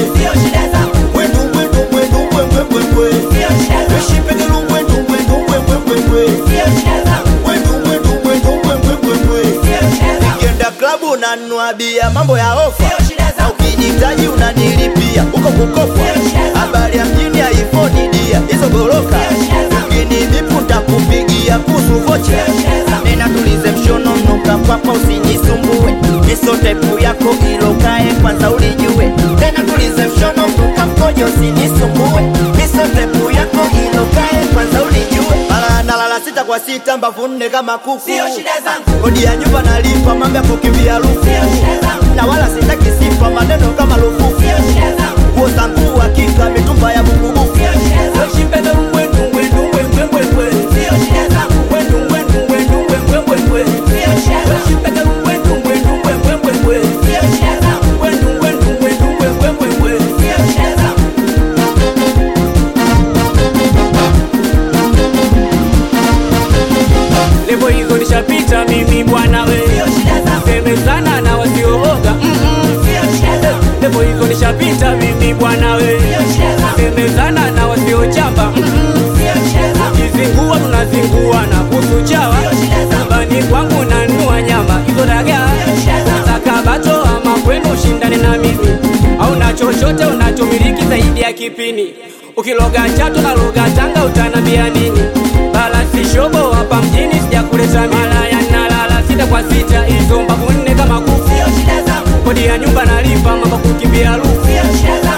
sio shida zangu, Mwendu mwendu mwendu mwe mwe mwe mwe. sio shida zangu, Weshipegelu mwendu mwendu mwe mwe mwe mwe. sio shida zangu, Mwendu mwendu mwendu mwe mwe mwe mwe. sio shida zangu, Ukienda klabu unanunua bia, mambo ya ofa. sio shida Na zangu, ukijitaji unanilipia huko kukopwa. Habari ya mjini iPhone dia hizo goroka. Ukinibipu ntakupigia kuhusu vocha. Nena tulize mshono nuka kwapa usinisumbue. Miso tepu yako ilokae kwanza ulijue. Tena tulize mshono nuka mkojo usinisumbue. Miso tepu yako ilokae kwanza ulijue. Mara nalala sita kwa sita mbavu nne kama kuku. sio shida zangu, Kodi ya nyumba nalipa, mambo ya kukimbia lufu sio shida zangu, na wala sitaki sifa, maneno kama lufufu. sio shida zangu, Nguo zangu hakika, mitumba ya bukubuku. sio shida zangu, Weshipegelu mwendu mwendu mwe mwe mwe mwe. sio shida zangu, Mwendu mwendu mwendu mwe mwe mwe mwe. sio shida zangu, Weshipegelu mwendu mwendu mwe mwe mwe mwe. sio shida zangu, Mwendu mwendu mwendu mwe mwe mwe mwe. sio shida zangu, Levo hizo nishapita mimi bwana we. sio shida zangu, Semezana na wasiooga. Mm, mm. sio shida zangu, Levo hizo nishapita mimi bwana we. sio shida zangu, Semezana na wasiochamba. Mm, mm. sio shida zangu, Kizingua tunazingua na kusu chawa. Nyumbani kwangu nanua nyama hizo dagaa. Nataka bato ama kwenu ushindane na mimi, au na chochote unachomiliki zaidi ya kipini. Ukiloga chato na loga Tanga utanambia nini? Bala si shobo hapa mjini sijakuleta malaya nalala sita kwa sita hizo mbavu nne kama kuku. sio shida zangu, Kodi ya nyumba nalipa mambo kukimbia lufu. sio shida zangu,